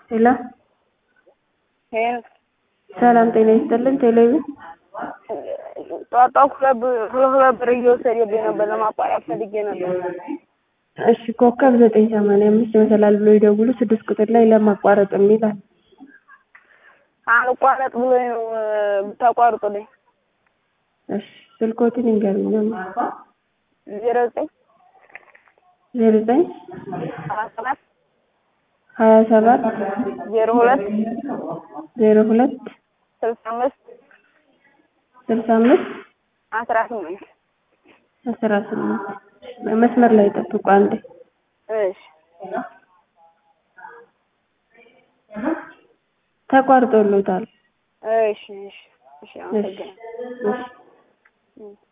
ሄሎ ሄሎ ሰላም ጤና ይስጥልን። ቴሌቪዥን ጠዋት ጠዋት ሁለት ብር- ሁለት ሁለት ብር እየወሰደብኝ ነበር ለማቋረጥ ፈልጌ ነበር። እሺ ኮከብ ዘጠኝ ሰማንያ አምስት ይመሰላል ብሎ ይደውሉ ስድስት ቁጥር ላይ ለማቋረጥ የሚላል አልቋረጥ ብሎኝ ነው እ፣ ብታቋርጡልኝ። እሺ ስልኮትን ይንገሩኝ ዜሮ ዘጠኝ ዜሮ ዘጠኝ ሀያ ሰባት ሀያ ሰባት ዜሮ ሁለት ዜሮ ሁለት ስልሳ አምስት ስልሳ አምስት አስራ ስምንት አስራ ስምንት መስመር ላይ ጠብቁ አንዴ እሺ ተቋርጦሎታል እሺ እሺ እሺ እሺ አመሰግናለሁ። እሺ እም።